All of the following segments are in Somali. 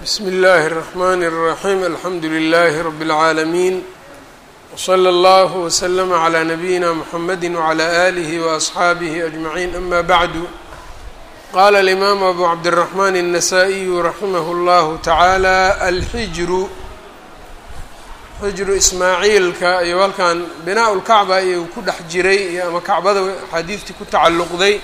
bsmi اllahi الرحmn الرaحيم alxamdu لlh رb العaalمين وslى اllه وsلm عlى نbyina mحamedi وعlى آlih وأصxaabih أجمعين ama bعd qala الإmam أbu cabdالرحmn النsائي raximh اllah taعaalى alxijru xijru ismaaciilka iyo halkan binaaء اlkacba iyo ku dhex jiray iyo ama kacbada axaadiistii ku tacalluqday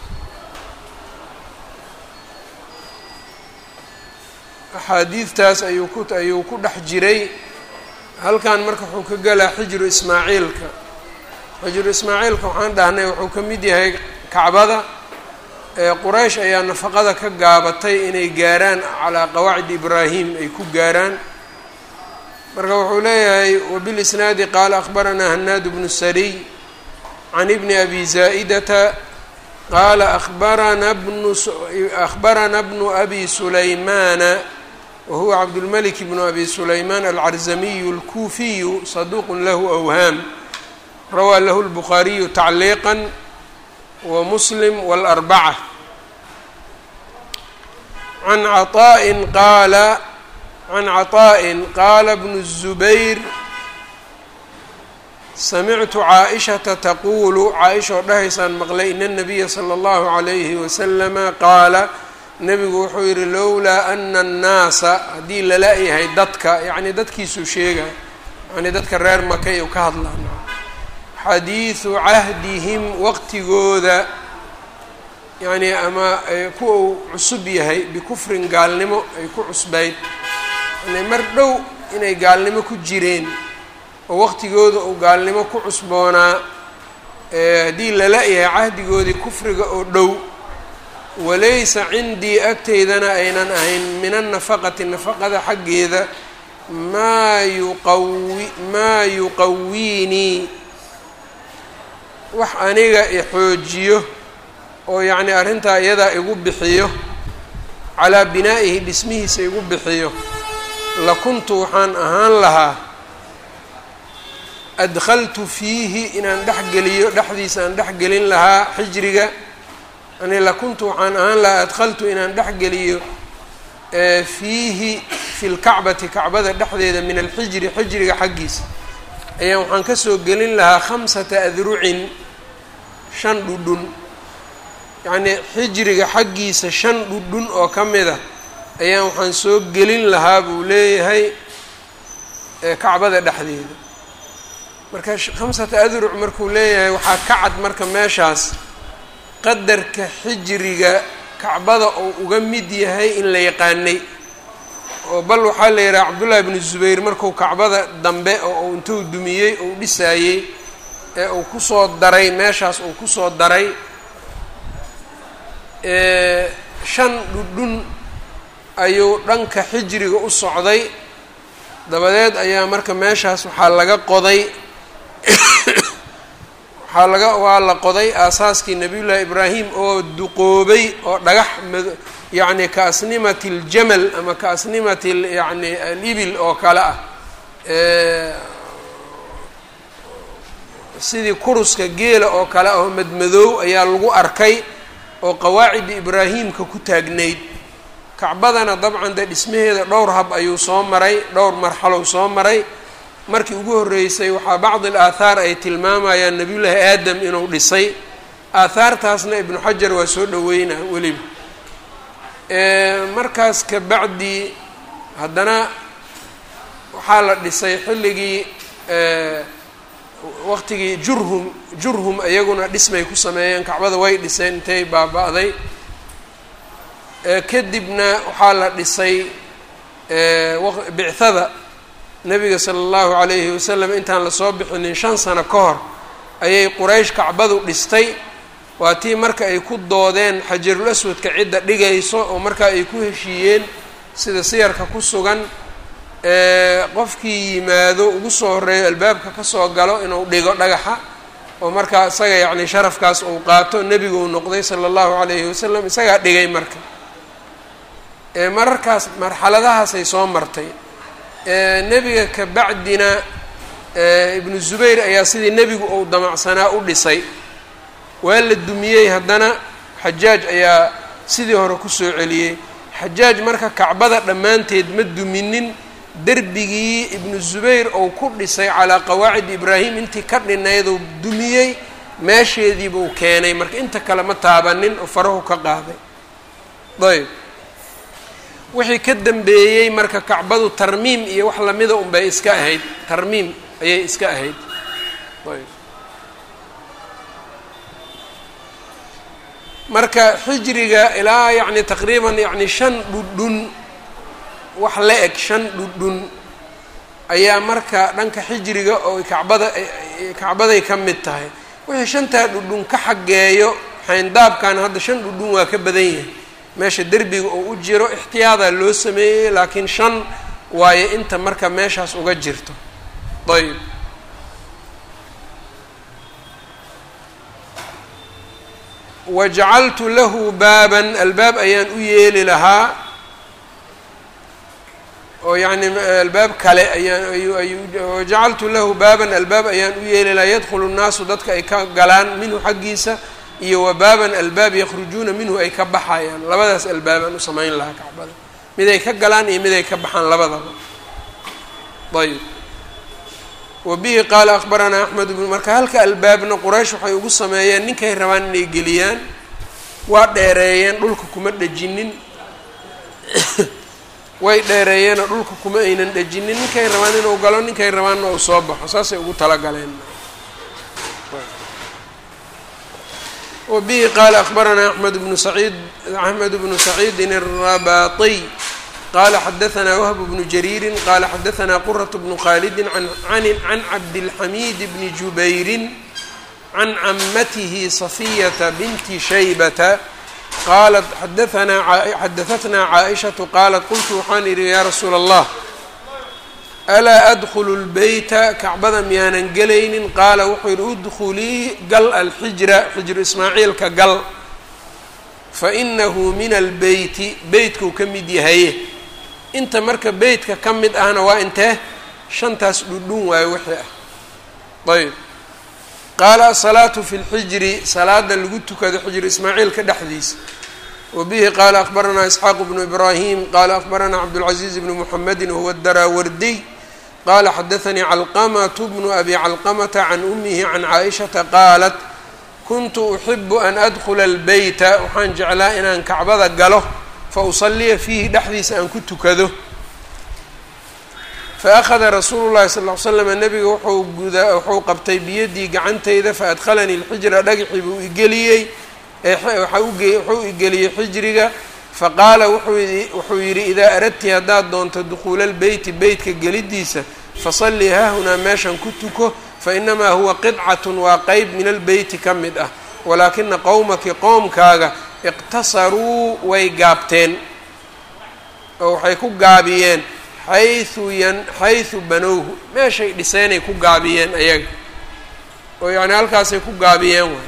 axaadiidtaas ayuu ku ayuu ku dhex jiray halkan marka wuxuu ka gelaa xijru ismaaciilka xijru ismaaciilka waxaan dhahnay wuxuu ka mid yahay kacbada quraysh ayaa nafaqada ka gaabatay inay gaaraan calaa qawaacid ibraahim ay ku gaaraan marka wuxuu leeyahay wabilisnaadi qaala akhbaranaa hanaad bnu sariy can ibni abi zaa'idata qaala abarana bnu akhbarana bnu abi sulaymaana wahuwa cabdulmalik bnu abi sulaymaan alcarzamiyu alkuufiyu saduuqun lahu awhaam rawaa lahu lbukhaariyu tacliiqa wa muslim wاlarbaca can caطaa'in qaala can caطaa'in qaala bnu الzubayr samictu caaishata taquulu caaisha oo dhahaysaan maqlay ina الnabiya slى اllahu عalayhi waslama qaala nebigu wuxuu yidhi lowlaa ana annaasa haddii lala yahay dadka yacni dadkiisuu sheega yani dadka reer makay u ka hadlaan xadiidu cahdihim waqtigooda yacni ama kuwa uu cusub yahay bikufrin gaalnimo ay ku cusbayd yani mar dhow inay gaalnimo ku jireen oo waqtigooda uu gaalnimo ku cusboonaa haddii lala yahay cahdigoodii kufriga oo dhow walaysa cindii agteydana aynan ahayn min annafaqati nafaqada xaggeeda maa yuqawi maa yuqawiinii wax aniga ixoojiyo oo yacni arrintaa iyadaa igu bixiyo calaa binaa'ihi dhismihiisa igu bixiyo lakuntu waxaan ahaan lahaa adkhaltu fiihi inaan dhexgeliyo dhexdiisa aan dhexgelin lahaa xijriga yani lakuntu waxaan ahaan lahaa adkhaltu inaan dhexgeliyo fiihi fi lkacbati kacbada dhexdeeda min alxijri xijriga xaggiisa ayaan waxaan kasoo gelin lahaa khamsata adrucin shan dhudhun yacnii xijriga xaggiisa shan dhudhun oo ka mid a ayaan waxaan soo gelin lahaa buu leeyahay kacbada dhexdeeda marka khamsata adruc markuu leeyahay waxaa ka cad marka meeshaas qadarka xijriga kacbada oo uga mid yahay in la yaqaanay oo bal waxaa la yidhaha cabdullaahi bnu zubayr markuu kacbada dambe oo uu intuu dumiyey ou dhisaayey ee uu kusoo daray meeshaas uu kusoo daray shan dhudhun ayuu dhanka xijriga u socday dabadeed ayaa marka meeshaas waxaa laga qoday waxaa laga waa la qoday aasaaskii nabiyullaahi ibraahim oo duqoobay oo dhagax mad yacni ka asnimati aljamal ama ka asnimati yani alibil oo kale ah sidii kuruska geela oo kale ah oo madmadoow ayaa lagu arkay oo qawaacidda ibraahimka ku taagnayd kacbadana dabcan dee dhismaheeda dhowr hab ayuu soo maray dhowr marxalow soo maray markii ugu horreysay waxaa bacdi al aathaar ay tilmaamayaan nebiyullaahi aadam inuu dhisay aathaartaasna ibnu xajar waa soo dhaweynaa weliba markaas ka bacdi haddana waxaa la dhisay xilligii waqtigii jurhum jurhum iyaguna dhismay ku sameeyeen kacbada way dhiseen intay baaba-day kadibna waxaa la dhisay bicthada nabiga sala allahu calayhi wasalam intaan lasoo bixinin shan sano ka hor ayay quraysh kacbadu dhistay waa tii marka ay ku doodeen xajarul aswadka cidda dhigayso oo markaa ay ku heshiiyeen sida siyarka ku sugan qofkii yimaado ugu soo horreeyo albaabka kasoo galo inuu dhigo dhagaxa oo markaa isaga yacni sharafkaas uu qaato nebiguu noqday sala allahu calayhi wasalam isagaa dhigay marka mararkaas marxaladahaasay soo martay nebiga ka bacdina ibnu zubayr ayaa sidii nebigu uu damacsanaa u dhisay waa la dumiyey haddana xajaaj ayaa sidii hore kusoo celiyey xajaaj marka kacbada dhammaanteed ma duminin derbigii ibnu zubayr ou ku dhisay calaa qawaacid ibraahim intii ka dhinayduu dumiyey meesheediibuu keenay marka inta kale ma taabanin oo farahu ka qaaday ayb wixii ka dambeeyey marka kacbadu tarmiim iyo wax lamida unbay iska ahayd tarmiim ayay iska ahayd ayb marka xijriga ilaa yacni taqriiban yacni shan dhudhun wax la eg shan dhudhun ayaa marka dhanka xijriga oo kacbada kacbaday ka mid tahay wixii shantaa dhudhun ka xaggeeyo xayndaabkan hadda shan dhudhun waa ka badan yahay meesha derbiga oo u jiro ixtiyaadaa loo sameeyey laakiin shan waayo inta marka meeshaas uga jirto ayb wajacaltu lahu baaban albaab ayaan u yeeli lahaa oo yacni albaab kale ayaan wajacaltu lahu baaban albaab ayaan u yeeli lahaa yadkhulu nnaasu dadka ay ka galaan minhu xaggiisa iyo wa baaban albaab yakhrujuuna minhu ay ka baxayaan labadaas albaabaan u samayn lahaa kacbada mid ay ka galaan iyo mid ay ka baxaan labadaba ayb wa bihi qaala akbaranaa axmed bnu marka halka albaabna quraysh waxay ugu sameeyeen ninkay rabaan inay geliyaan waa dheereeyeen dhulka kuma dhejinin way dheereeyeenoo dhulka kuma aynan dhejinin ninkay rabaan inuu galo ninkay rabaanna uu soo baxo saasay ugu talagaleen wa bihi qaala akbaranaa axmed bnu saciid axmed bnu saciidin الrabaطiy qala xadaثna whb bnu jariiri qala xadaثna quraة bnu khalidi can cabdالxamid bni jubayri can camatihi صafiyata binti shaybata qalat xadaثatna caaئishaةu qaalat qultu waxaan idhi ya rasuula الlah alaa adkulu اlbeyta kacbada miyaanan gelaynin qaala wuxuu yihi udkulii gal alxijra xijru ismaaciilka gal fainahu min albeyti beytkuu ka mid yahaye inta marka beytka ka mid ahna waa intee shantaas dhudhun waayo wixii ah ayb qaala asalaatu fi lxijri salaada lagu tukado xijru ismaaciilka dhexdiisa wa bihi qaala akbaranaa isxaaqu bnu ibraahim qaala akbaranaa cabdulcaziiz bnu muxamedi wahuwa daraawardiy qaala xadaanii calqamatu bnu abi calqamata can umihi can caaishata qaalat kuntu uxibu an adkula albeyta waxaan jeclaa inaan kacbada galo fa usaliya fiihi dhexdiisa aan ku tukado fa akhada rasuulu llahi sal ll ly slam nabiga wuxuu gudaa wuxuu qabtay biyadii gacantayda fa adkhalanii lxijra dhagxii buu igeliyey wuxuu igeliyey xijriga faqaala wuxuu yidhi idaa aradti haddaad doonto dukhuula lbeyti beytka gelidiisa fasallii haahunaa meeshan ku tuko fainamaa huwa qidcatun waa qeyb min albeyti ka mid ah walaakina qowmaki qoomkaaga iqtasaruu way gaabteen oo waxay ku gaabiyeen xaysu yan xaysu banowhu meeshay dhiseenay ku gaabiyeen ayaga oo yacni halkaasay ku gaabiyeen waay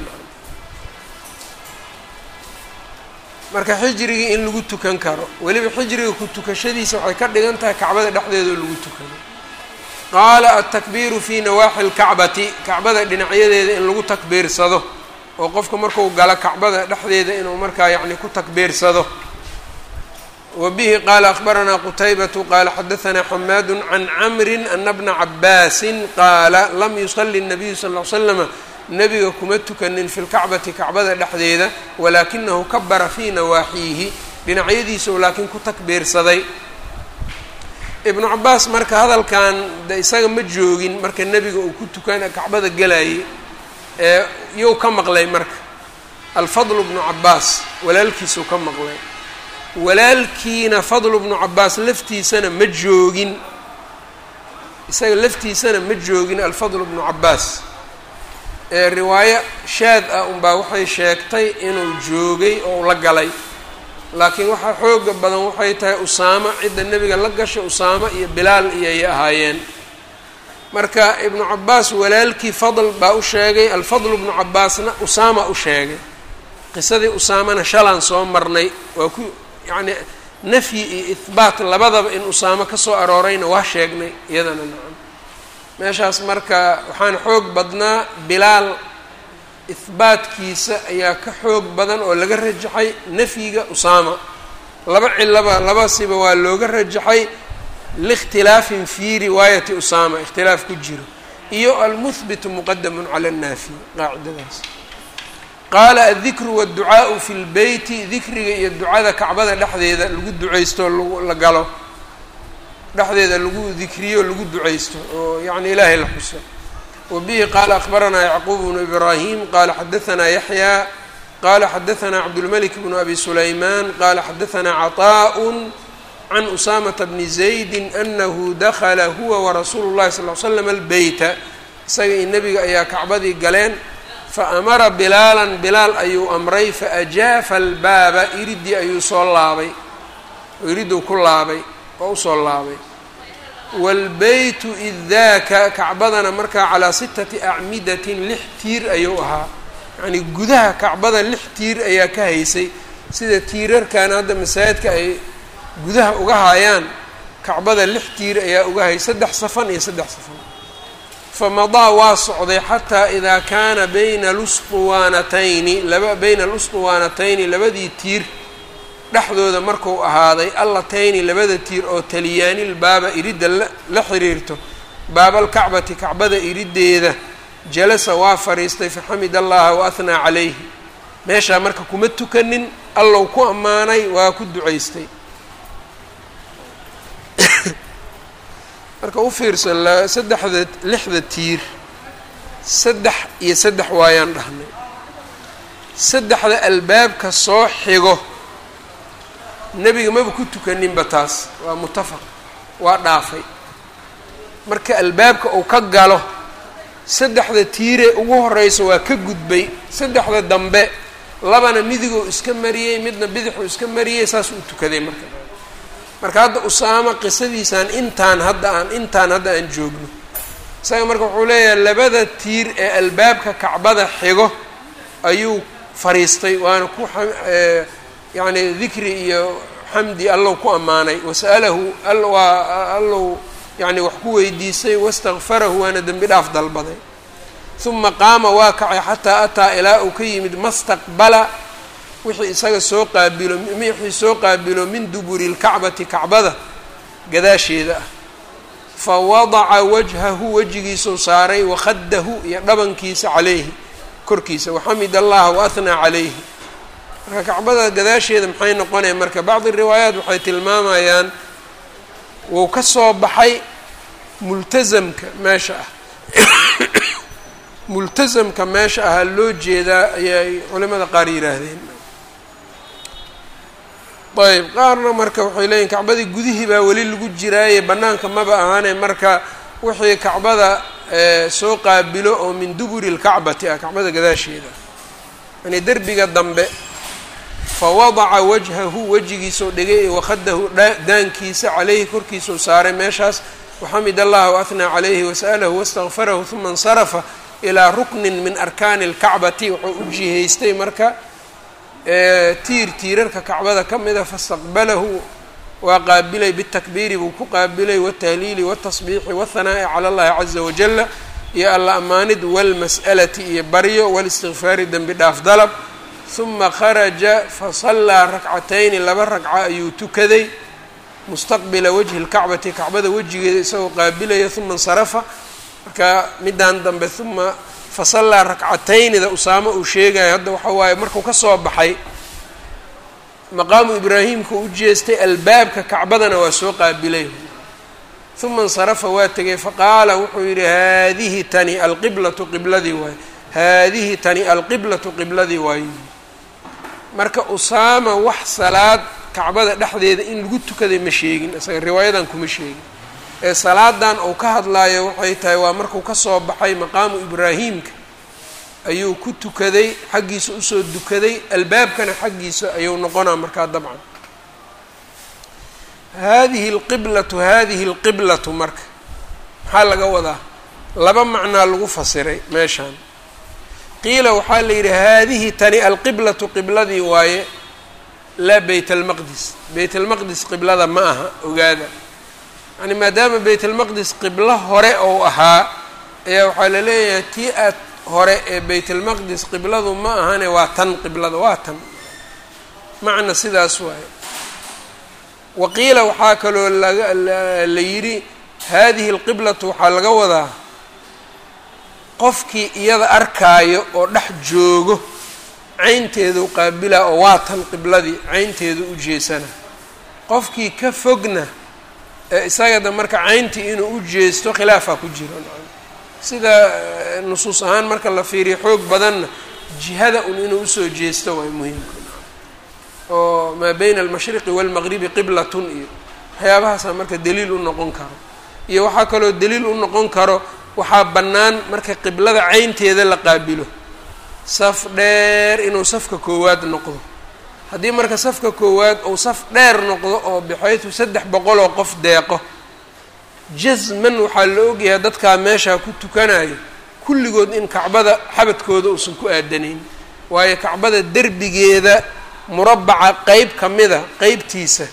marka xijrigii in lagu tukan karo weliba xijriga ku tukashadiisa waxay ka dhigan tahay kacbada dhexdeeda oo lagu tukado qaala altakbiiru fii nawaaxi lkacbati kacbada dhinacyadeeda in lagu takbiirsado oo qofka marku galo kacbada dhexdeeda inuu markaa yacni ku takbiirsado wa bihi qaala akbaranaa qutaybatu qaala xadahanaa xamaadu can camrin ana bna cabaasin qaala lam yusali nabiyu sal ll slama nebiga kuma tukanin fi lkacbati kacbada dhexdeeda walaakinahu kabara fii nawaaxiihi dhinacyadiisau laakiin ku takbiirsaday ibnu cabaas marka hadalkan de isaga ma joogin marka nebiga uu ku tukana kacbada gelayay ee yuu ka maqlay marka alfadlu bnu cabaas walaalkiisuu ka maqlay walaalkiina fadlu bnu cabaas laftiisana ma joogin isaga laftiisana ma joogin alfadlu bnu cabaas ee riwaayo shaad ah unbaa waxay sheegtay inuu joogay oo la galay laakiin waxaa xooga badan waxay tahay usaamo cidda nebiga la gashay usaamo iyo bilaal iyoay ahaayeen marka ibnu cabaas walaalkii fadl baa u sheegay alfadlu bnu cabaasna usaama u sheegay qisadii usaamana shalaan soo marnay waa ku yacni nafyi iyo ihbaat labadaba in usaamo ka soo aroorayna waa sheegnay iyadana nacam meeshaas marka waxaan xoog badnaa bilaal ihbaatkiisa ayaa ka xoog badan oo laga rajaxay nafyiga usaama laba cilaba labasiba waa looga rajaxay liikhtilaafin fii riwaayati usaama ikhtilaaf ku jiro iyo almuhbitu muqadamun cala annaafi qaacidadaas qaala addikru waadducaau fi lbeyti dikriga iyo ducada kacbada dhexdeeda lagu ducaysto la galo dhexdeeda lagu dikriyo lagu ducaysto oo yacni ilaahay la xuso wa bihi qaala akhbaranaa yacquub bnu ibraahim qaala xadahanaa yaxyaa qaala xadahanaa cabdulmalik bnu abi sulaymaan qaala xadahanaa caطaaء can usaamata bni zaydi anahu dakala huwa warasuulu llahi sal l slam albeyta isaga iyo nebiga ayaa kacbadii galeen faamara bilaalan bilaal ayuu amray faajaafa albaaba iridii ayuu soo laabay oo iriduu ku laabay oo usoo laabay waalbeytu id daaka kacbadana markaa calaa sitati acmidatin lix tiir ayuu ahaa yacnii gudaha kacbada lix tiir ayaa ka haysay sida tiirarkan hadda masaajidka ay gudaha uga hayaan kacbada lix tiir ayaa uga hayay saddex safan iyo saddex safan famadaa waa socday xataa idaa kaana bayna lusطuwaanatayni laba bayna alusطuwaanatayni labadii tiir dhexdooda marku ahaaday allatayni labada tiir oo taliyaanil baaba iridda la xiriirto baabalkacbati kacbada iriddeeda jalasa waa fadhiistay faxamid allaha wa ahnaa calayhi meeshaa marka kuma tukanin allow ku ammaanay waa ku ducaystay marka u fiirso saddexda lixda tiir saddex iyo saddex waayaan dhahnay saddexda albaabka soo xigo nebiga maba ku tukaninba taas waa mutafaq waa dhaafay marka albaabka uu ka galo saddexda tiire ugu horeysa waa ka gudbay saddexda dambe labana midiguu iska mariyey midna bidixuu iska mariyey saas uu tukaday marka marka hadda usaama qisadiisaan intaan hadda aan intaan hadda aan joogno isaga marka wuxuu leeyahay labada tiir ee albaabka kacbada xigo ayuu fariistay waana ku yacni dikri iyo xamdi allow ku ammaanay wasa'alahu waa allow yacni wax ku weydiisay wastakfarahu waana dembi dhaaf dalbaday uma qaama waa kacay xataa ataa ilaa uu ka yimid mastaqbala wixii isaga soo qaabilo wixii soo qaabilo min duburi lkacbati kacbada gadaasheeda ah fa wadaca wajhahu wejigiisuu saaray wakhadahu iyo dhabankiisa calayhi korkiisa waxamid allaha waahnaa calayhi marka kacbada gadaasheeda maxay noqonaya marka bacdi riwaayaat waxay tilmaamayaan wuu ka soo baxay multasamka meesha ah multasamka meesha ahaa loo jeedaa ayay culimada qaar yidhaahdeen ayb qaarna marka waxay leeyihin kacbadii gudihii baa weli lagu jiraaye bannaanka maba ahaane marka wixii kacbada soo qaabilo oo min duburi lkacbati ah kacbada gadaasheeda yani derbiga dambe fa wadaca wajhahu wejigiisoo dhigay wakhadahu daankiisa caleyhi korkiisuu saaray meeshaas waxamid allaha waahnaa calayhi wasa'alahu wastakfarahu uma insarafa ilaa ruknin min arkaani اlkacbati wuxuu u jihaystay marka tiir tiirarka kacbada ka mida fastaqbalahu waa qaabilay bitakbiiri buu ku qaabilay watahliili watasbiixi wahanaa'i cala allahi caza wajala iyo alla amaanid walmas'alati iyo baryo walistikfaari dembi dhaaf dalab huma kharaja fasallaa rakcatayni laba ragca ayuu tukaday mustaqbila wajhi lkacbati kacbada wejigeeda isagoo qaabilaya uma insarafa marka midaan dambe uma fasallaa rakcataynida usaamo uu sheegayo hadda waxa waaye markuu ka soo baxay maqaamu ibraahimka u jeestay albaabka kacbadana waa soo qaabilay uma insarafa waa tegay faqaala wuxuu yidhi haadihi tani alqiblatu qibladii waayo haadihi tani alqiblatu qibladii waayo marka usaama wax salaad kacbada dhexdeeda in lagu tukaday ma sheegin isaga riwaayadan kuma sheegin ee salaadan uu ka hadlaayo waxay tahay waa markuu ka soo baxay maqaamu ibraahimka ayuu ku tukaday xaggiisa usoo dukaday albaabkana xaggiisa ayuu noqonaa markaa dabcan haadihi alqiblatu haadihi alqiblatu marka maxaa laga wadaa laba macnaa lagu fasiray meeshaan qiila waxaa la yidhi haadihi tani alqiblatu qibladii waaye laa beyt almaqdis beyt almaqdis qiblada ma aha ogaada yani maadaama beyt almaqdis qiblo hore ou ahaa ayaa waxaa la leeyahay tii aad hore ee beyt almaqdis qibladu ma ahane waa tan qiblada waa tan macna sidaas waaye waqiila waxaa kaloo laga la yidhi haadihi alqiblatu waxaa laga wadaa qofkii iyada arkaayo oo dhex joogo caynteedu qaabilaa oo waa tan qibladii caynteedu u jeesana qofkii ka fogna ee isagada marka cayntii inuu u jeesto khilaafaa ku jiro sida nusuus ahaan marka la fiiriyo xoog badanna jihada un inuu usoo jeesto waa muhiimka oo maa bayna almashriqi waalmaqribi qiblatun iyo waxyaabahaasaa marka daliil u noqon karo iyo waxaa kaloo daliil u noqon karo waxaa bannaan marka qiblada caynteeda la qaabilo saf dheer inuu safka koowaad noqdo haddii marka safka koowaad uu saf dheer noqdo oo bixaytu saddex boqol oo qof deeqo jasman waxaa la ogyahay dadkaa meeshaa ku tukanayo kulligood in kacbada xabadkooda uusan ku aadanayn waayo kacbada derbigeeda murabaca qeyb ka mida qeybtiisa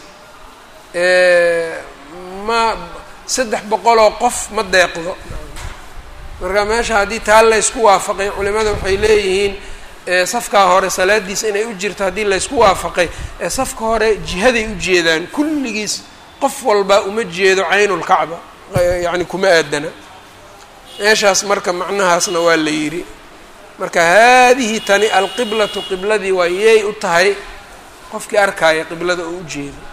ma saddex boqoloo qof ma deeqdo marka meesha haddii taa laysku waafaqay culimada waxay leeyihiin safkaa hore salaadiisa inay u jirto haddii laysku waafaqay ee safka hore jihaday u jeedaan kulligiis qof walba uma jeedo caynulkacba yacni kuma aadana meeshaas marka macnahaasna waa la yidhi marka haadihi tani alqiblatu qibladii waa yey u tahay qofkii arkaaya qiblada oo u jeedo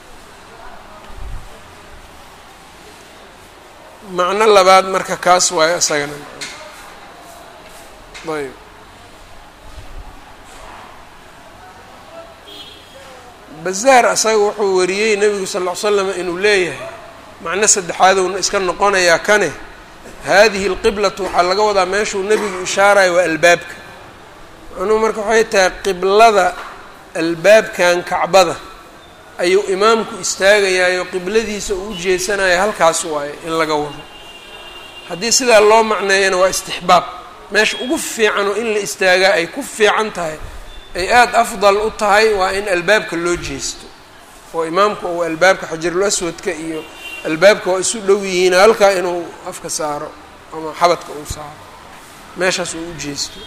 macno labaad marka kaas waayo isagana ayb bazaar asaga wuxuu wariyey nebigu sal ll ly slam inuu leeyahay macno saddexaadowna iska noqonayaa kane haadihi alqiblatu waxaa laga wadaa meeshuu nebigu ishaarayo waa albaabka macnuhu marka waxay tahay qiblada albaabkan kacbada ayuu imaamku istaagayaayo qibladiisa uu u jeesanayo halkaas waaye in laga wado haddii sidaa loo macneeyana waa istixbaab meesha ugu fiican oo in la istaagaa ay ku fiican tahay ay aada afdal u tahay waa in albaabka loo jeesto oo imaamku uu albaabka xajarul aswadka iyo albaabka waa isu dhow yihiin halkaa inuu afka saaro ama xabadka uu saaro meeshaas uu u jeesto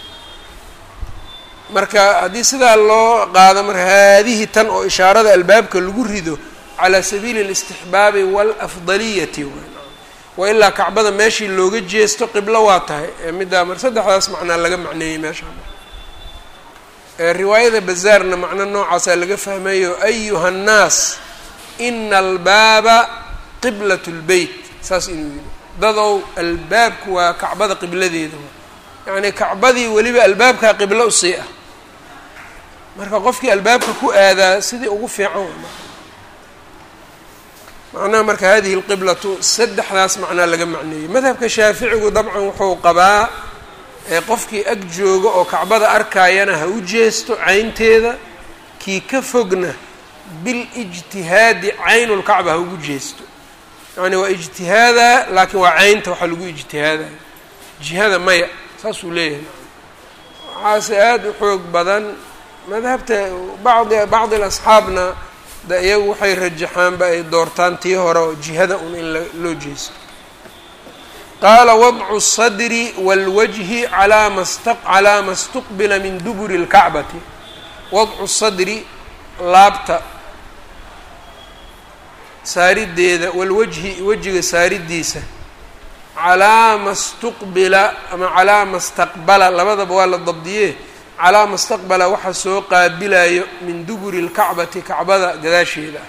marka haddii sidaa loo qaado marka haadihi tan oo ishaarada albaabka lagu rido calaa sabiili alistixbaabi waalafdaliyati wa ilaa kacbada meeshii looga jeesto qiblo waa tahay middaa mar saddexdaas macnaa laga macneeyey meeshaa riwaayada bazaarna macno noocaasaa laga fahmayo ayuha annaas ina albaaba qiblat lbeyt saas inuu yidhi dadow albaabku waa kacbada qibladeeda yacnii kacbadii weliba albaabkaa qiblo usii ah marka qofkii albaabka ku aadaa sidii ugu fiican macnaha marka hadihi lqiblatu saddexdaas macnaa laga macneeyey madhabka shaaficigu dabcan wuxuu qabaa ee qofkii ag jooga oo kacbada arkaayana ha u jeesto caynteeda kii ka fogna bilijtihaadi caynulkacba ha ugu jeesto yacni waa ijtihaada laakiin waa caynta waxaa lagu ijtihaadaya jihada maya saasuu leeyahay waxaase aada u xoog badan madhabta bacdi bacdi alasxaabna de iyagu waxay rajaxaanba ay doortaan tii hore oo jihada un in loo jeesto qaala wadcu الsadri wاlwajhi calaa ma sta calaa ma اstuqbila min duburi اlkacbati wadcu sadri laabta saarideeda walwajhi wejiga saaridiisa calaa ma stuqbila ama calaa ma staqbala labadaba waa la dabdiye calaa ma staqbala waxa soo qaabilayo min duburi اlkacbati kacbada gadaasheeda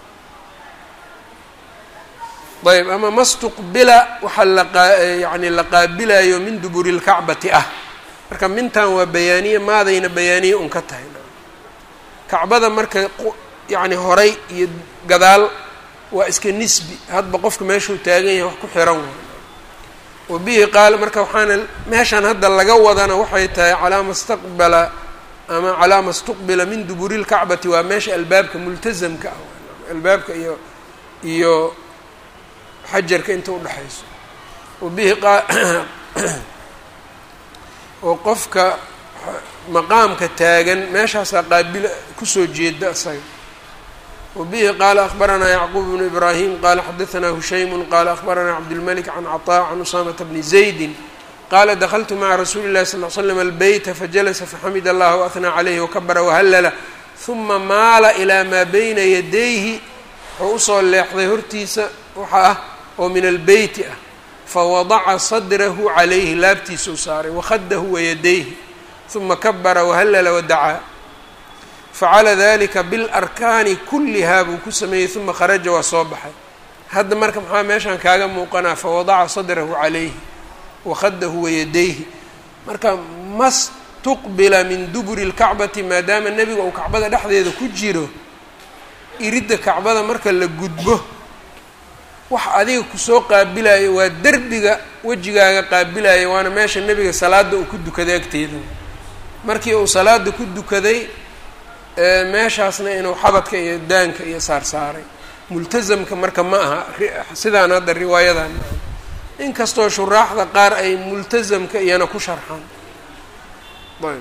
ah ayb ama ma stuqbila waxaa layani la qaabilayo min duburi اlkacbati ah marka mintan waa bayaaniye maadayna bayaaniye un ka tahay kacbada marka yacni horay iyo gadaal waa iska nisbi hadba qofka meeshuu taagan yahay wax ku xiran waay wa bihi qaal marka waxaana meeshan hadda laga wadana waxay tahay calaa ma staqbala ama calaa ma stuqbila min duburi اlkacbati waa meesha albaabka multazamka ah albaabka iyo iyo xajarka inta udhexayso wa bihi qa oo qofka maqaamka taagan meeshaasaa qaabila kusoo jeeda isaga wa bihi qaala akhbaranaa yacquub bnu ibraahim qaala xadaanaa hushaymu qaala akhbaranaa cabdilmalik can caطaa can usaamata bni zaydi qaala dakltu maca rasuuli اllahi sal l slam albeyta fajalasa faxamid allah waathnaa calayhi wakabara wahallala huma maala ilaa maa bayna yadayhi wuxuu usoo leexday hortiisa waxa ah oo min albeyti ah fawadaca sadrahu calayhi laabtiisa u saaray wakhadahu wayadayhi uma kabara wahallala wadacaa facala dalika bilarkaani kullihaa buu ku sameeyey uma kharaja waa soo baxay hadda marka maxaa meeshaan kaaga muuqanaa fawadaca sadrahu calayhi wakhadahu wayadayhi marka mas tuqbila min duburi lkacbati maadaama nebiga uu kacbada dhexdeeda ku jiro iridda kacbada marka la gudbo wax adiga kusoo qaabilayo waa derbiga wejigaaga qaabilaya waana meesha nebiga salaada uu ku dukaday agteeda markii uu salaada ku dukaday meeshaasna inuu xabadka iyo daanka iyo saarsaaray multasamka marka ma aha sidaan hadda riwaayadan inkastoo shuraaxda qaar ay multasamka iyana ku sharxaan ayb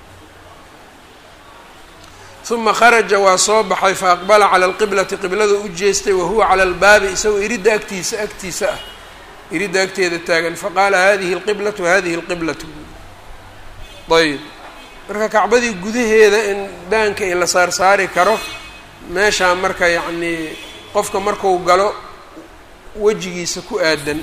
uma kharaja waa soo baxay fa aqbala cala alqiblati qiblada u jeestay wahuwa cala albaabi isagoo iridda agtiisa agtiisa ah iridda agteeda taagan faqaala hadihi alqiblatu hadihi alqiblatu ayb marka kacbadii gudaheeda in daanka i la saarsaari karo meeshaa marka yacnii qofka marku galo wejigiisa ku aadan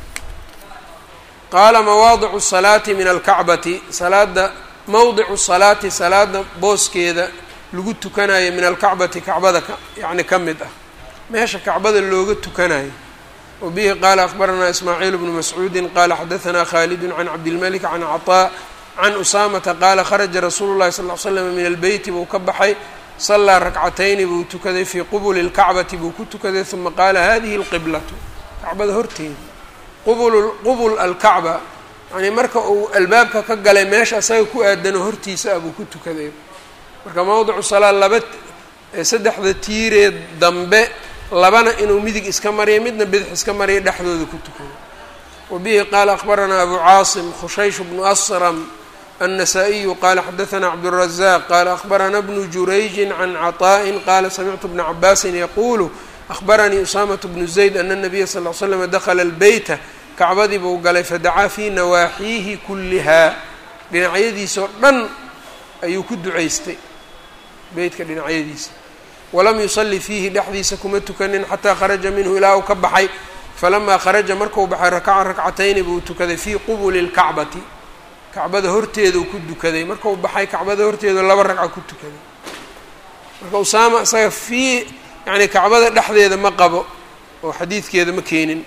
qaala mawaadicu salaati min alkacbati salaada mawdicu salaati salaada booskeeda lagu tukanayo min alkacbati kacbada yani ka mid ah meesha kacbada looga tukanayo wa bihi qaala akbaranaa ismaaciil bnu mascuudi qaala xadaanaa khalidu can cabdilmalik can caطaa can usaamata qaala kharaja rasuulu llahi sal l slam min albeyti buu ka baxay salaa rakcatayni buu tukaday fii qubuli lkacbati buu ku tukaday uma qaala hadihi alqiblatu kacbada horteeda qubul qubul alkacba yani marka uu albaabka ka galay meesha asaga ku aadano hortiisa ah buu ku tukaday marka mawdicu salaa laba saddexda tiiree dambe labana inuu midig iska mariyo midna bidix iska mariyo dhexdooda ku tukado wa bihi qaala akbaranaa abu caasim khushaysh bnu asram النسائي qال xdثna cبدالرزاq qال أخبرna بن جurayج عن cطاء qال سمعت بن عbاس yqul أخبرnيi أسامة بن زيد أن النبya صلى اه عل سلم dخل البyta kacbadii buu galay fadacaa fي nawaaxiihi kulihaa dhinacyadiisao dhan ayuu ku ducaystay beytka dhinacyadiisa walam yuصلi fiihi dhexdiisa kuma tukanin xatىa kharaجa minhu ilaa uu ka baxay falama kharaجa marku baxay rakca rakcatayni buu tukaday fي qbل الكacbati kacbada horteedau ku dukaday markau baxay kacbada horteedu laba ragca ku tukaday marka usaama isaga fii yani kacbada dhexdeeda ma qabo oo xadiidkeeda ma keenin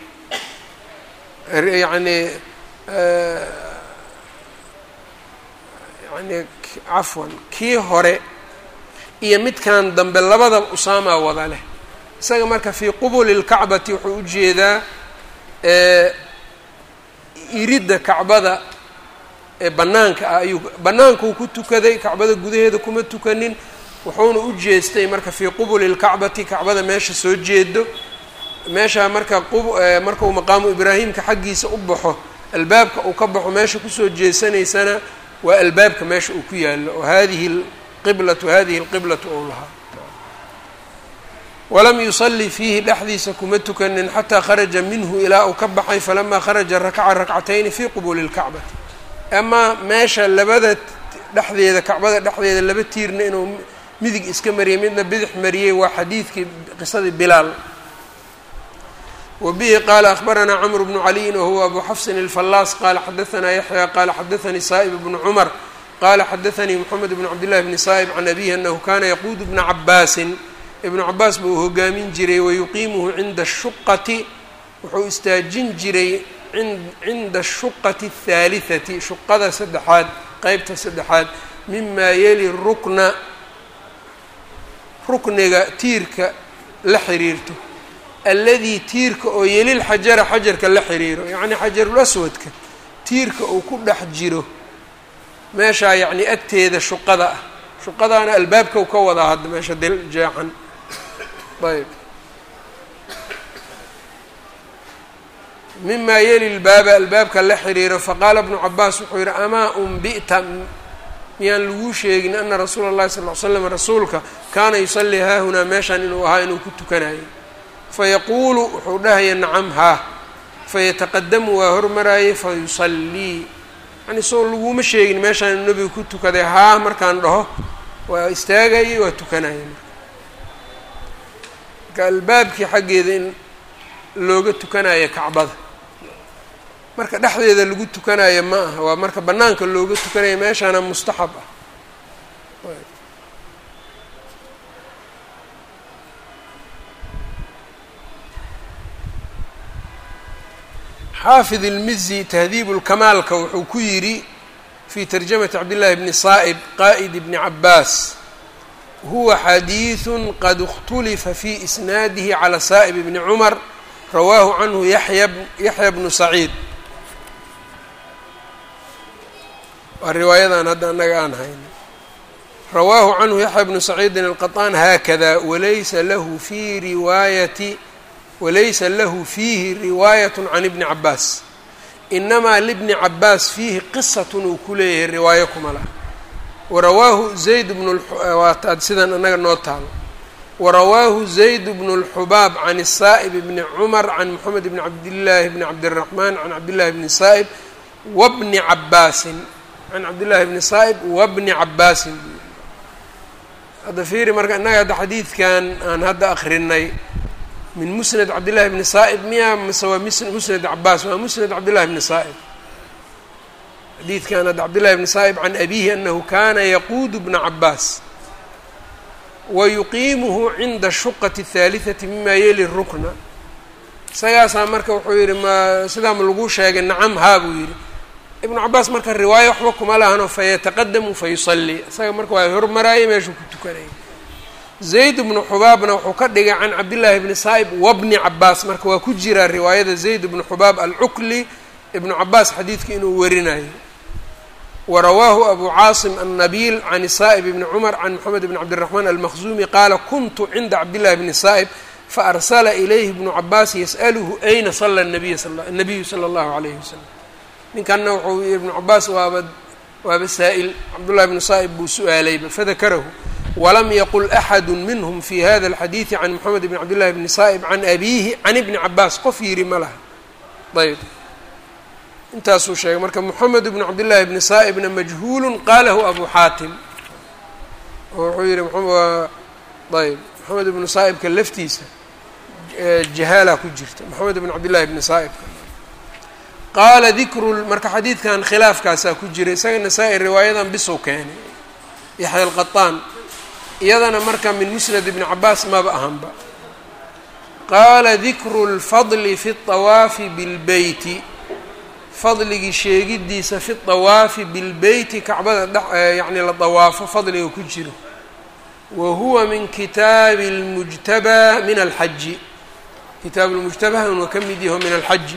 yani yani cafwan kii hore iyo midkan dambe labadaba usaamaa wada leh isaga marka fii qubuli lkacbati wuxuu ujeedaa iridda kacbada ee banaanka ah ayuu bannaankuu ku tukaday kacbada gudaheeda kuma tukanin wuxuuna u jeestay marka fii qubuli lkacbati kacbada meesha soo jeedo meeshaa marka markau maqaamu ibraahimka xaggiisa u baxo albaabka uu ka baxo meesha kusoo jeesanaysana waa albaabka meesha uu ku yaalo oo hadihi qiblatu hadihi lqiblatu ou lahaa walam yusalli fiihi dhexdiisa kuma tukanin xataa kharaja minhu ilaa uu ka baxay falamaa kharaja rakaca rakcatayni fii qubuli lkacbati amaa meesha labada dhexdeeda kacbada dhexdeeda laba tiirna inuu midig iska mariyay midna bidix mariyey waa xadiidkii qisadii bilaal wa bihi qaala akhbaranaa cmr bnu caliyin wahuwa abu xafsin alfallaas qaala xadaanaa yaxya qaala xadaanii saa'ib bnu cumar qaala xadaanii moxamed bnu cabdillahi bni saa'ib can abihi anahu kana yaquudu bna cabaasin ibnu cabaas buu hogaamin jiray wayuqiimuhu cinda ashuqati wuxuu istaajin jiray cinda ashuqati athaalihati shuqada saddexaad qeybta saddexaad mimaa yeli rukna rukniga tiirka la xiriirto alladii tiirka oo yelil xajara xajarka la xiriiro yacni xajarul aswadka tiirka uu ku dhex jiro meeshaa yacni agteeda shuqada ah shuqadaana albaabkau ka wadaa hadda meesha dil jeexan ayb mima yeli lbaaba albaabka la xiriiro faqaala bnu cabaas wuxuu yihi amaa unbi'ta miyaan laguu sheegin ana rasuula اllahi sal l slam rasuulka kaana yusallii haahunaa meeshaan inuu ahaa inuu ku tukanayo fayaquulu wuxuu dhahaya nacam haa fayataqadamu waa hormaraayay fayusallii yani soo laguma sheegin meeshaan inuu nebigu ku tukaday haa markaan dhaho waa istaagayay waa tukanaya marka marka albaabkii xaggeeda in looga tukanayo kacbada marka dhexdeeda lagu tukanayo ma aha waa marka bannaanka looga tukanayo meeshaana mustaxab ah xaafid ilmizi tahdiib lkamaalka wuxuu ku yidhi fi tarjamati cabdillahi bni saa'ib qaa'id bni cabaas huwa xadiiثu qad اkhtulifa fi isnaadihi calى saa'ib bni cumar rawaahu canhu yaxya bnu saciid waa riwaayadan hadda annaga aan hayno rawaahu canhu yaxya bnu saciidin alqaطaan haakada walaysa lahu fi riwaayati walaysa lahu fiihi riwaayat can ibni cabaas inamaa libni cabaas fiihi qisatun uu ku leeyahay riwaayo kuma laha warawaahu zayd bnu waataad sidan annaga noo taalo warawaahu zayd bnu اlxubaab can saa'ib bni cumar can moxamed bni cabdillaahi bni cabdiraxmaan can cabdillahi bni saa'ib wabni cabaasin can cabdillahi bni saa'ib wabni cabaasin hadda fiiri marka innaga hadda xadiidkan aan hadda akrinay min musnad cabdillahi bni saa'ib miya mase waa musnad cabaas waa musnad cabdillahi bni saa'ib xadiidkan hadda cabdillahi bni saa'ib can abihi anahu kana yaquudu bna cabaas wa yuqiimuhu cinda shuqati الthaalitثati mima yeli rukna isagaasaa marka wuxuu yihi ma sidaa ma lagu sheegay nacam haa buu yihi ibnu cabaas marka riwaayo waxba kuma lahano fayataqadamu fayusalli isaga marka waa hormaraayay meeshuu ku tukanayay zayd bnu xubaabna wuxuu ka dhigay can cabdillaahi bni saa'ib wabni cabaas marka waa ku jiraa riwaayada zayd bnu xubaab alcukli ibnu cabaas xadiidka inuu warinayo warawaahu abu caasim annabiil can saa'ib bni cumar can moxamed bni cabdiraxmaan almakhzuumi qaala kuntu cinda cabdillahi bni saa'ib faarsala ilayhi bnu cabaas yas'aluhu ayna sala nabiy nabiyu sala allahu alayhi wasalam ninkanna wuxuu ibnu cabaas waaba waaba saa'il cabdullahi bnu saa'ib buu su-aalayba fadakarahu walam yaqul axadu minhm fi hada alxadiidi can moxamed bn cabdillahi bni saa'ib can abiihi can ibni cabaas qof yidhi ma laha ayb intaasuu sheegay marka moxamed bnu cabdillahi bni saa'ibna majhuulu qalahu abu xaatim oo wuxuu yihi ayb moxamed ibnu saa'ibka laftiisa jahaala ku jirta moxamed bn cabdillahi bni saa'ibka qaala dikru marka xadiidkan khilaafkaasaa ku jira isaga nasaa-i riwaayadan bisow keenay yaxya alqaطaan iyadana marka min musnad ibni cabaas maba ahanba qaala dikru اlfadli fi الطawaafi bilbeyti fadligii sheegidiisa fi طawaafi bilbeyti kacbada dhe yacni la dawaafo fadliga ku jiro wa huwa min kitaabi اlmujtabaa min alxaji kitaab lmujtabahan waa ka mid yaho min alxaji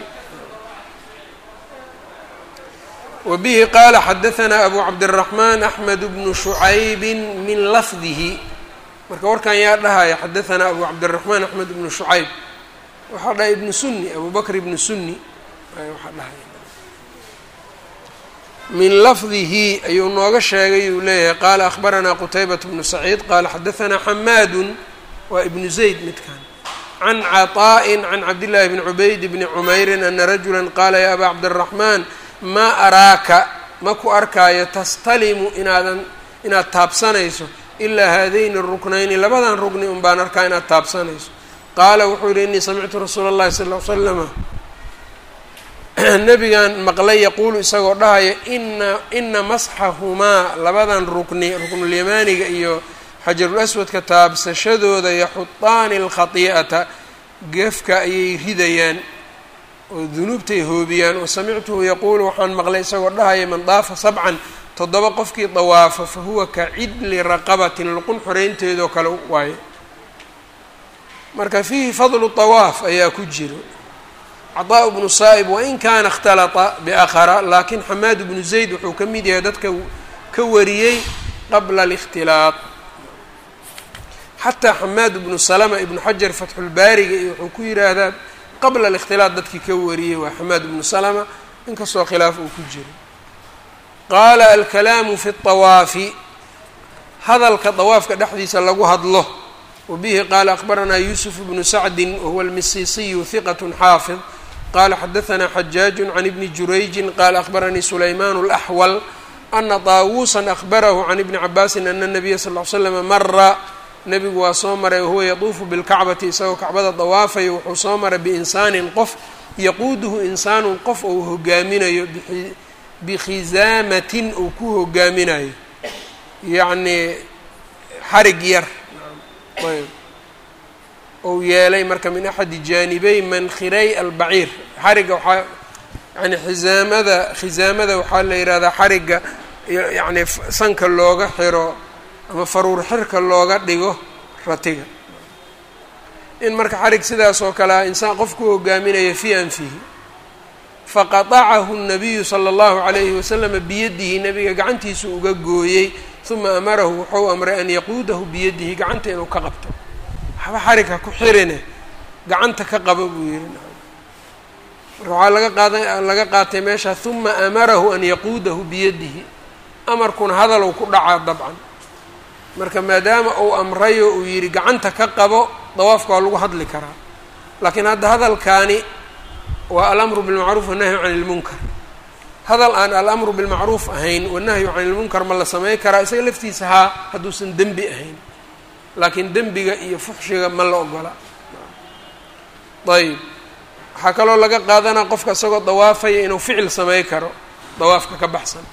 wa bihi qaala xadahanaa abu cabdالraxmaan axmed bnu shucaybi min lafdihi marka warkan yaa dhahaya xadahanaa abu cabdالraxmaan axmed bnu shucayb waxaa dhahay ibnu suni abu bakr ibnu suni waxaa dhahaya min lafdihi ayuu nooga sheegay uu leeyahay qaala akhbaranaa qutaybat bnu saciid qaala xadahanaa xamaadu waa ibnu zayd midkan can caطaaءi can cabdillaahi bni cubayd bni cumeyrin ana rajula qaala ya aba cabdالraxmaan maa araaka ma ku arkaayo tastalimu inaadan inaad taabsanayso ilaa haadayni ruknayni labadan rugni un baan arkaa inaad taabsanayso qaala wuxuu yihi inii samictu rasuula اllahi sal ll ly slama nabigan maqlay yaquulu isagoo dhahaya ina ina masxahumaa labadan rukni ruknulyamaaniga iyo xajarul aswadka taabsashadooda yaxudaani alkhati'ata gefka ayay ridayaan oo dunuubtay hoobiyaan oo samictuhu yaquulu waxaan maqlay isagoo dhahaya man daafa sabcan toddoba qofkii dawaafo fa huwa ka cidli raqabatin luqun xoreynteedoo kale waayo marka fiihi fadlu tawaaf ayaa ku jiro caطaaء bnu saa'ib wain kaana اkhtalata biakhara laakiin xamaad bnu zayd wuxuu ka mid yahay dadka ka wariyey qabla اlاkhtilaaط xataa xamaad bnu salma ibnu xajar fatxulbaariga iyo wuxuu ku yidhaahdaa qabla اlاkhtilaaط dadkii ka wariyey waa xamaad bnu salma inkastoo khilaaf uu ku jiro qaala alkalaamu fi الطawaafi hadalka dawaafka dhexdiisa lagu hadlo wabihi qaala akhbaranaa yuusuf bnu sacdi wahuwa almisiisiyu hiqat xaafid qala xadaثna xajaaج can ibni jurayji qala akhbaranii sulayman اlaxwal ana طaawuusa akhbarahu can ibni cabaasi ana الnabiya sal ly slm mara nebigu waa soo maray wahuwa yatuufu bilkacbati isagoo kacbada dawaafayo wuxuu soo maray biinsaanin qof yaquuduhu insaanun qof ou hogaaminayo bikhisaamatin uu ku hogaaminayo yacnii xarig yar ayb ou yeelay marka min axadi jaanibey mankiray albaciir xarigga waxaa yani khisaamada khisaamada waxaa la yidhahdaa xarigga yacni sanka looga xiro ama faruur xirka looga dhigo ratiga in marka xarig sidaas oo kale ah insaan qof ku hogaaminaya fii anfihi faqatacahu nabiyu sala allahu calayhi wasalama biyadihi nabiga gacantiisu uga gooyey uma amarahu wuxuu amray an yaquudahu biyadihi gacanta inuu ka qabto waxba xarigha ku xirine gacanta ka qabo buu yihi marka waxaa laga qaada laga qaatay meesha uma amarahu an yaquudahu biyadihi amarkuna hadalow ku dhacaa dabcan marka maadaama uu amrayo uu yidhi gacanta ka qabo dawaafka waa lagu hadli karaa laakiin hadda hadalkaani waa alamru bilmacruuf wannahyu can ilmunkar hadal aan alamru bilmacruuf ahayn wanahyu can ilmunkar ma la samey karaa isaga laftiisa haa hadduusan dembi ahayn laakiin dembiga iyo fuxshiga ma la ogola ayb waxaa kaloo laga qaadanaa qofka isagoo dawaafaya inuu ficil samey karo dawaafka ka baxsan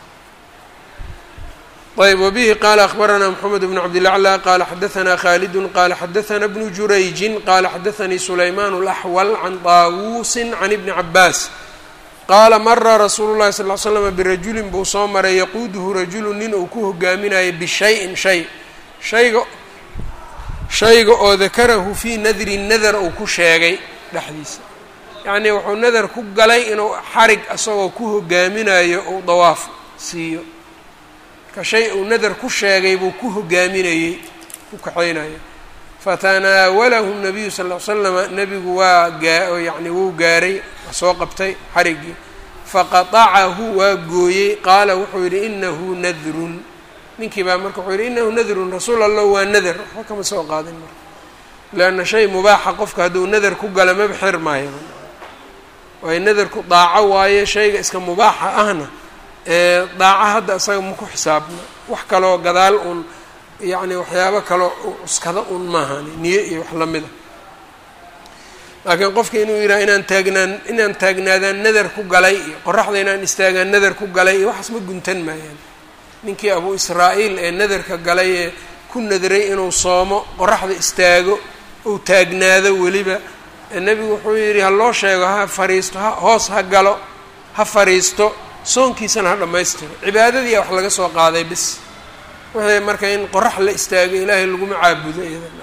ayb wbihi qala akbarana mxamed bn cabdilaclى qala xadaثna khalidu qala xadaثna bnu jurayji qala xadaثanii sulayman اlaxwal can طaawusi can ibni cabaas qaala mara rasuulu llahi sal l slm birajulin buu soo maray yaquuduhu rajulu nin uu ku hogaaminayo bishayin shay shayga shayga oo dakarahu fii nadrin nadar uu ku sheegay dhexdiisa yacnii wuxuu nadar ku galay inuu xarig isagoo ku hogaaminayo uu dawaaf siiyo ka shay uu nadar ku sheegay buu ku hogaaminayey ku kaxaynaya fatanaawalahu nabiyu sal l slama nebigu waa gaa yacni wuu gaaray waa soo qabtay xariggii faqatacahu waa gooyey qaala wuxuu yidhi inahu nadrun ninkii baa marka wuxuu yidhi inahu nadrun rasuul allah waa nadar waxba kama soo qaadin marka leanna shay mubaaxa qofka hadduu nadar ku gala maba xir maayo waayo nadarku daaco waaye shayga iska mubaaxa ahna daaco hadda isaga ma ku xisaabna wax kaloo gadaal uun yacni waxyaabo kaloo cuskada un maahani niyo iyo wax lamid a laakiin qofka inuu yidhaha inaan taagnaan inaan taagnaadaan nadar ku galay iyo qoraxda inaan istaagaan nadar ku galay iyo waxaas ma guntan maayaan ninkii abu israa-iil ee nadarka galay ee ku nadray inuu soomo qoraxda istaago uu taagnaado weliba nebigu wuxuu yidhi ha loo sheego ha fariisto ha hoos ha galo ha fariisto soonkiisana ha dhammaystiro cibaadadii a wax laga soo qaaday bis wixii marka in qorax la istaago ilaahay laguma caabudo iyada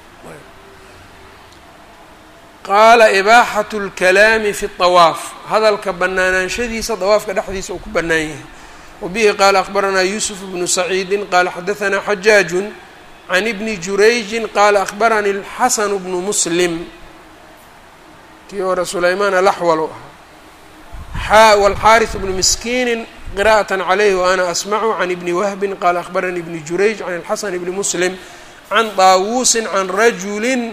qaala ibaaxatu lkalaami fi اطawaaf hadalka banaanaanshadiisa dawaafka dhexdiisa uu ku bannaan yahay wabihi qaala akbaranaa yuusuf bnu saciidi qaala xadaanaa xajaaju can ibni jurayji qaala akbaranii اlxasanu bnu muslim kii hore sulaymaan alaxwal u ahaa wاlxaariث bnu miskiini qira'aة عlayh وأna asmacu can ibni wahbi qala akbaranii ibni jurayj can اlxasan bni muslim can طaawusi can rajuli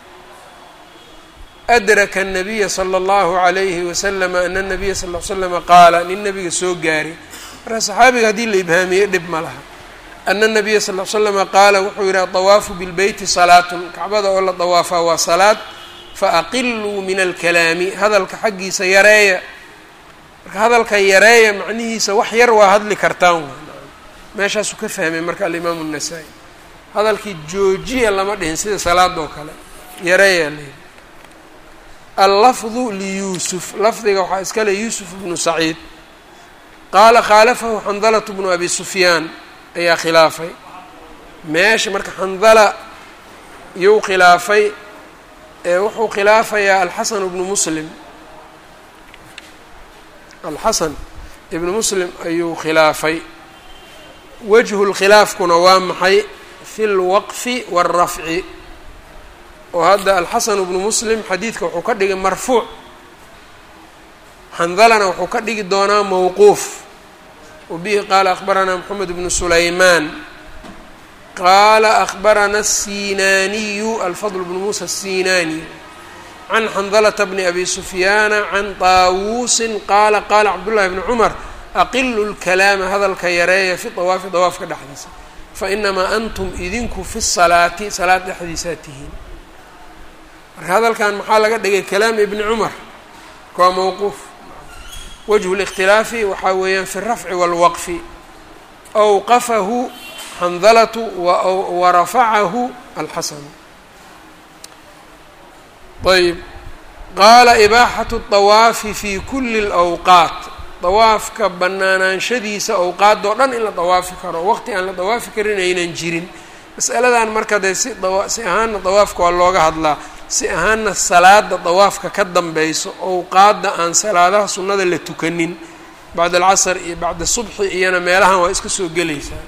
adraka الnabiya slى اllahu عalayhi waslm ana الnabiya sal ll slama qaala nin nabiga soo gaaray marka saxaabiga haddii la ibhaamiye dhib ma laha ana الnabiya sal l slama qaala wuxuu yihi aطawaafu bilbeyti salaatun kacbada oo la dawaafaa waa salaad faaqiluu min alkalaami hadalka xaggiisa yareeya marka hadalka yareeya macnihiisa wax yar waa hadli kartaan meeshaasuu ka fahmay marka alimaamu الnasaa-i hadalkii joojiya lama dhihin sida salaadoo kale yareeya layihi allafdu liyuusuf lafdiga waxaa iskale yuusuf bnu saciid qaala khaalafahu xandalatu bnu abi sufyaan ayaa khilaafay meesha marka xandala iyou khilaafay ee wuxuu khilaafayaa alxasan bnu muslim alxasan ibnu muslim ayuu khilaafay wajhu lkhilaafkuna waa maxay fi lwaqfi wاlrafci oo hadda alxasanu bnu muslim xadiidka wuxuu ka dhigay marfuuc xandalana wuxuu ka dhigi doonaa mowquuf wabihi qaala akbaranaa moxamed bnu sulaymaan qaala akbarana الsinaaniyu alfadl bnu muusa الsinaani can xandalata bni abi sufyaana can taawuusin qaala qaala cabdullahi bni cumar aqilu lkalaama hadalka yareeya fi dawaafi dawaafka dhexdiisa fa inamaa antum idinku fi salaati salaad dhexdiisaa tihiin marka hadalkan maxaa laga dhigay kalaam ibni cumar waa mowquuf wajhu اlاkhtilaafi waxaa weeyaan fi الrafci wاlwaqfi awqafahu xandalatu warafacahu alxasanu ayb qaala ibaaxatu الطawaafi fi kuli اlأwqaat dawaafka banaanaanshadiisa awqaadoo dhan in la dawaafi karo waqti aan la dawaafi karin aynan jirin masaladan marka dee si si ahaanna dawaafka waa looga hadlaa si ahaanna salaada dawaafka ka dambayso owqaadda aan salaadaha sunnada la tukanin bacda alcasr iyo bacda subxi iyona meelahan waa iska soo gelaysaa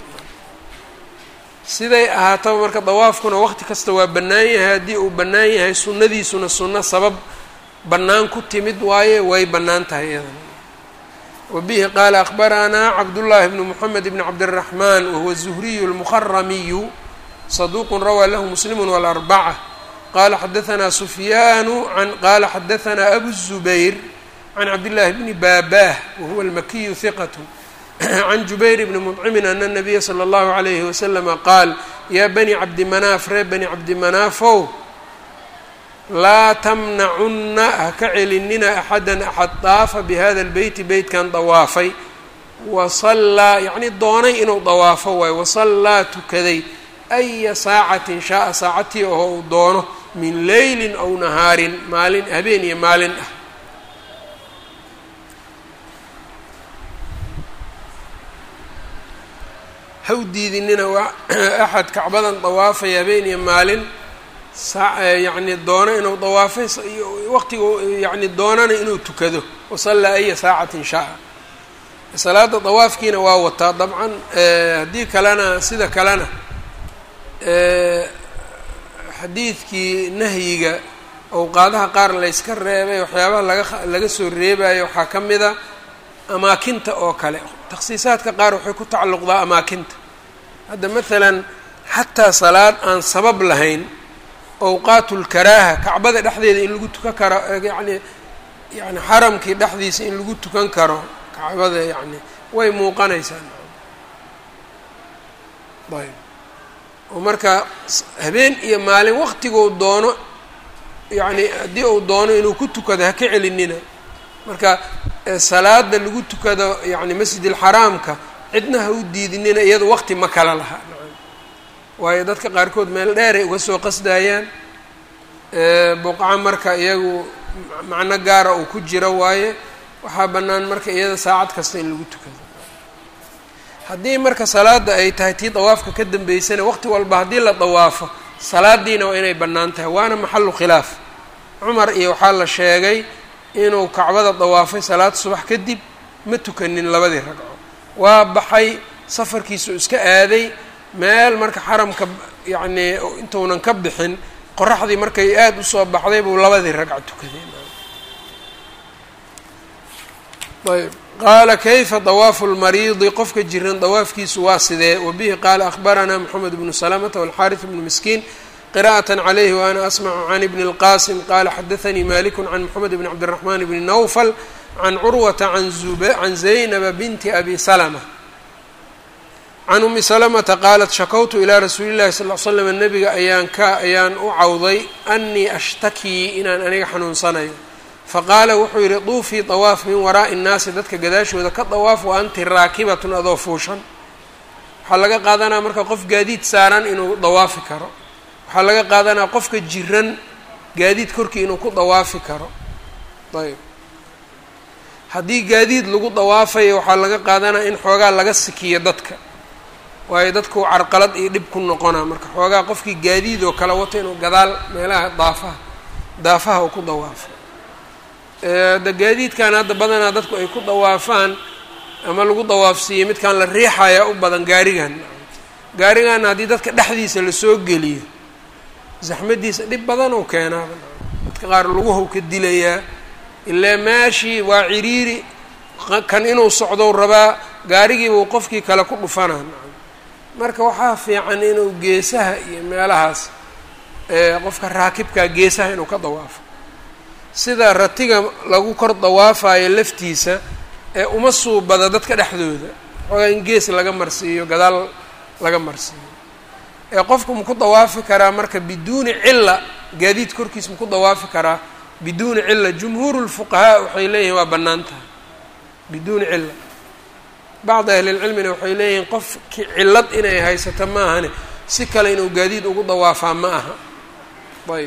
siday ahaataba marka dawaafkuna waqti kasta waa bannaan yahay haddii uu bannaan yahay sunnadiisuna sunno sabab bannaan ku timid waaye way bannaan tahay iyadana wa bihi qaala akhbaranaa cabdullaahi bnu moxamed bni cabdiraxmaan wahuwa zuhriyu lmuharamiyu saduuqun rawaa lahu muslimu walarbaca qala xadaanaa sufyaanu an qala xadaanaa abu الzubayr can cabdillaahi bni baabah wahuwa almakiyu hiqat can jubayr bni mudcimin ana nabiya slى اllahu عalayhi waslama qaal yaa bani cabdi manaaf reer bani cabdi manaafow laa tamnacunna haka celinina axada axad daafa bihada اlbeyti beytkan dawaafay wasallaa yacni doonay inuu dawaafo waayo wasallaa tukaday aya saacatin shaaa saacatii oo uu doono min leylin aw nahaarin maalin habeen iyo maalin ah ha u diidinina waa axad kacbadan dawaafay habeen iyo maalin yacni doono inuu dawaafay waqtiga yani doonana inuu tukado wasallaa aya saacatin shaa salaada dawaafkiina waa wataa dabcan haddii kalena sida kalena xadiidkii nahyiga owqaadaha qaar layska reebay waxyaabaha laga laga soo reebayo waxaa ka mida amaakinta oo kale takhsiisaadka qaar waxay ku tacalluqdaa amaakinta hadda maalan xataa salaad aan sabab lahayn owqaatu lkaraaha kacbada dhexdeeda in lagu tukan karo yani yani xaramkii dhexdiisa in lagu tukan karo kacbada yani way muuqanaysaa ayb oo marka habeen iyo maalin waqtiguu doono yacni haddii uu doono inuu ku tukado ha ka celinina marka salaada lagu tukado yani masjid alxaraamka cidna ha u diidinina iyado waqti ma kala laha waayo dadka qaarkood meel dheeray uga soo qasdayaan buqca marka iyagu macno gaara uu ku jiro waaye waxaa bannaan marka iyada saacad kasta in lagu tukado haddii marka salaada ay tahay tii dawaafka ka dambeysana waqti walba haddii la dawaafo salaadiina waa inay bannaan tahay waana maxalu khilaaf cumar iyo waxaa la sheegay inuu kacbada dawaafay salaad subax kadib ma tukanin labadii ragco waa baxay safarkiisu iska aaday meel marka xaramka yacnii intuunan ka bixin qoraxdii markay aada usoo baxday buu labadii ragco tukaday ayb qaala kayfa dawaafu lmariidi qofka jiran dawaafkiisu waa sidee wabihi qaala akhbaranaa moxamed bnu salamata walxaariث bnu miskiin qira'aة عalayhi waana asmacu can ibni اlqasim qala xadaanii maliku can moxamed bn cabdالraxman bni nawfal can curwata can zaynaba binti abi salma can umi salamata qaalat shakawtu ilaa rasuuli llahi sal l slam nabiga ayaan ka ayaan u cawday anii ashtakii inaan aniga xanuunsanayo faqaala wuxuu yidhi duufii dawaaf min waraa'i nnaasi dadka gadaashooda ka dawaaf wa anti raakibatun adoo fuushan waxaa laga qaadanaa marka qof gaadiid saaran inuu dawaafi karo waxaa laga qaadanaa qofka jiran gaadiid korkii inuu ku dawaafi karo ayb haddii gaadiid lagu dawaafayo waxaa laga qaadanaa in xoogaa laga sikiyo dadka waayo dadku carqalad iyo dhib ku noqonaa marka xoogaa qofkii gaadiid oo kale wato inuu gadaal meelaha daafaha daafaha uu ku dawaafo da gaadiidkan hadda badanaa dadku ay ku dawaafaan ama lagu dawaafsiiyo midkaan la riixayaa u badan gaarigan gaarigaana haddii dadka dhexdiisa lasoo geliyo zaxmadiisa dhib badan uu keenaaba dadka qaar laguhow ka dilayaa ilaa meeshii waa ciriiri kan inuu socdou rabaa gaarigiibuu qofkii kale ku dhufanaa marka waxaa fiican inuu geesaha iyo meelahaas qofka raakibkaa geesaha inuu ka dawaafo sida ratiga lagu kor dawaafayo laftiisa ee uma suubada dadka dhexdooda xoogaa in gees laga marsiiyo gadaal laga marsiiyo ee qofku maku dawaafi karaa marka biduuni cilla gaadiid korkiis maku dawaafi karaa biduuni cilla jumhuuru lfuqahaa waxay leeyihin waa bannaan tahay biduuni cilla bacdi ahlilcilmina waxay leeyihiin qofki cillad inay haysato ma ahane si kale inuu gaadiid ugu dawaafaa ma aha ayb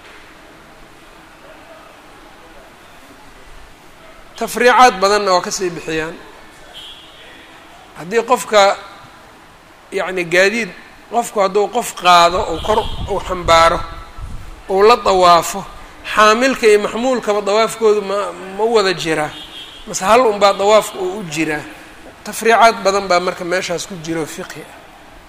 tafriicaad badanna waa kasii bixiyaan haddii qofka yacni gaadiid qofku hadduu qof qaado ou kor uu xambaaro uu la dawaafo xaamilka iyo maxmuulkaba dawaafkoodu ma ma wada jiraa mase hal unbaa dawaafka uu u jiraa tafriicaad badan baa marka meeshaas ku jiro fiqhi ah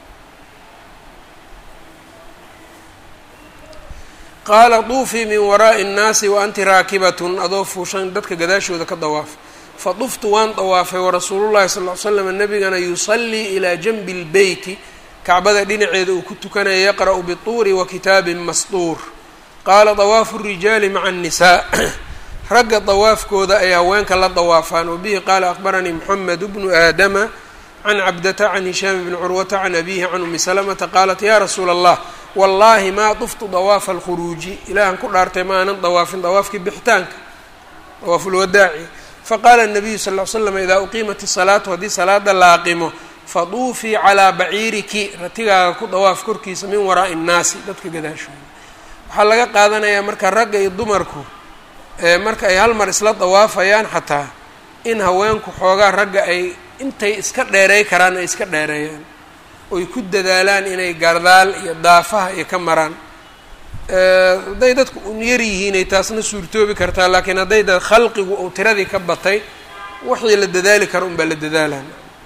qaala duufii min waraa'i nnaasi wa anti raakibatun adoo fuushan dadka gadaashooda ka dawaaf fa duftu waan dawaafay warasuulullahi sal ll ly slam nabigana yusallii ilaa janbi lbeyti kacbada dhinaceeda uu ku tukanaya yaqra'u bituuri wa kitaabin masduur qaala dawaafu rijaali maca annisaa ragga dawaafkooda ay haweenka la dawaafaan wabihi qaala akhbaranii moxamed bnu aadama can cabdata can hishaam bni curwata can abihi can umi salamata qaalat ya rasuula allah wallaahi maa duftu dawaafa alkhuruuji ilaahan ku dhaartay ma aanan dawaafin dawaafkii bixitaanka dawaafulwadaaci faqaala nabiyu sal ll ly slam idaa uqiimat isalaatu haddii salaada la aqimo faduufii calaa baciiriki ratigaaga ku dawaaf korkiisa min waraa'i innaasi dadka gadaashooda waxaa laga qaadanayaa marka ragga iyo dumarku marka ay hal mar isla dawaafayaan xataa in haweenku xoogaa ragga ay intay iska dheereey karaan ay iska dheereeyaan oy ku dadaalaan inay gardaal iyo daafaha iyo ka maraan hadday dadku un yar yihiinay taasna suurtoobi kartaa laakiin hadday da khalqigu uu tiradii ka batay wixii la dadaali karo unbaa la dadaalaan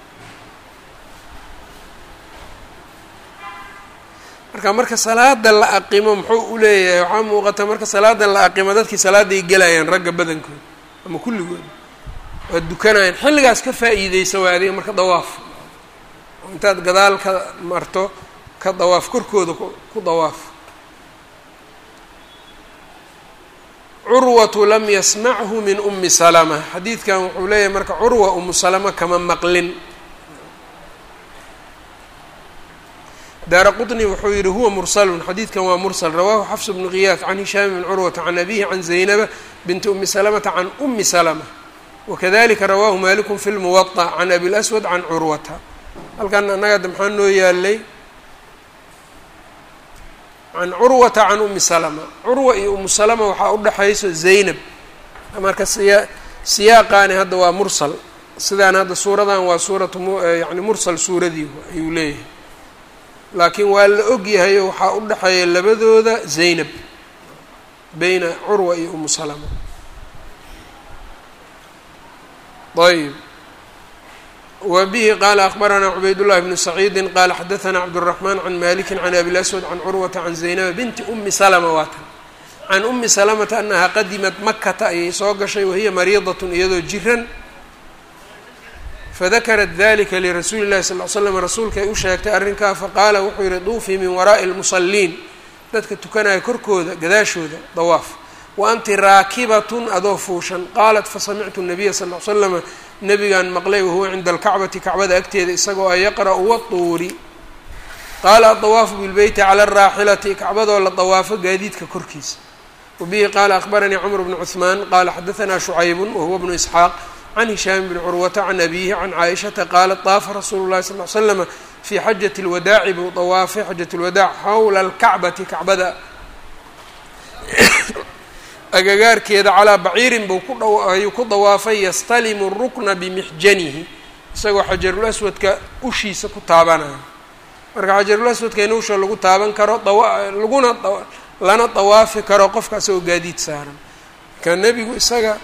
marka marka salaada la aqimo muxuu u leeyahay waxaa muuqata marka salaada la aqimo dadkii salaaday gelayaan ragga badankood ama kulligood waa dukanayaan xilligaas ka faa'iideysa waa adiga marka dawaaf oo intaad gadaal ka marto ka dawaaf korkooda ku dawaaf curwatu lam yasmachu min umi salama xadiidkan wuxuu leeyahay marka curwa umu salama kama maqlin daara qطni wuxuu yihi huwa mursalun xadiidkan waa mursal rawahu xafs bnu kiyaas can hishaam bn curwata can abihi can zaynaba binti umi salamata can umi salama wakadalika rawahu maliku fi lmuwaطa can abi laswad can curwata halkan annaga ada maxaa noo yaalay can curwata can umi salama curwa iyo umu salama waxaa udhexayso zaynab marka siya siyaaqaani hadda waa mursal sidaan hadda suuradan waa suuratu yani mursal suuradii ayuu leeyahay laakiin waa la og yahay oo waxaa u dhexeeya labadooda zaynab beyna curwa iyo umu salama ayb wa bihi qaala akbaranaa cubaydullahi bnu saciidi qaala xadaanaa cabdالraxmaan can maliki can abi laswad can curwata can zaynaba binti umi salama waatan can umi salamata anahaa qadimat makata ayay soo gashay wahiya mariidatun iyadoo jiran fadakarat dalika lirasuuli llahi sal l slam rasuulka ay u sheegtay arrinkaa faqaala wuxuu yihi duufii min waraa'i lmusaliin dadka tukanaya korkooda gadaashooda dawaaf wa anti raakibatun adoo fuushan qaalat fasamictu nabiya sal l slama nabigaan maqlay wahuwa cinda alkacbati kacbada agteeda isagoo a yaqra'u watuuri qaala adawaafu bilbeyti cala araaxilati kacbadoo la dawaafo gaadiidka korkiisa wabihi qaala akbaranii cumr bnu cuثmaan qaala xadaanaa shucaybun wahuwa bnu isxaaq can hishaam bni curwata can abihi can caaishata qaalat daafa rasuulu llahi sal l slama fii xajati lwadaaci buu dawaafay xajat lwadaac xawla alkacbati kacbada agagaarkeeda calaa baciirin buu ku ayuu ku dawaafay yastalimu rukna bimixjanihi isagoo xajarul aswadka ushiisa ku taabanaya marka xajarul aswadka in usha lagu taaban karo laguna lana dawaafi karo qofka isagoo gaadiid saaran marka nebigu isaga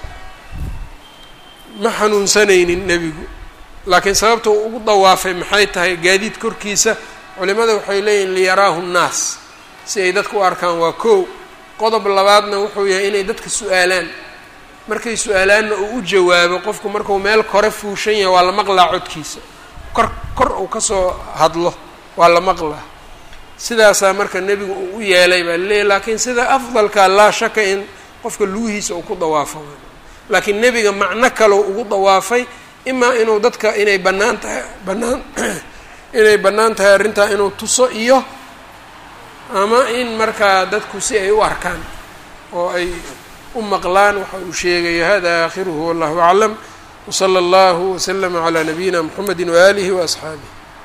ma xanuunsanaynin nebigu laakiin sababta uu ugu dawaafay maxay tahay gaadiid korkiisa culimada waxay leeyihin liyaraahu nnaas si ay dadka u arkaan waa kow qodob labaadna wuxuu yahay inay dadka su-aalaan markay su-aalaanna uu u jawaabo qofku markuu meel kore fuushan yahay waa la maqlaa codkiisa kor kor uu kasoo hadlo waa la maqlaa sidaasaa marka nebigu uu u yeelay baa laleeyahy laakiin sida afdalka laa shaka in qofka lugihiisa uu ku dawaafo laakiin nebiga macno kalou ugu dawaafay imaa inuu dadka inay bannaan tahay bannaan inay bannaan tahay arrintaa inuu tuso iyo ama in markaa dadku si ay u arkaan oo ay u maqlaan waxa uu sheegaya hada aakhiruhu wallahu aclam wsala allahu waslama calaa nabiyina mxamedi waaalihi waasxaabih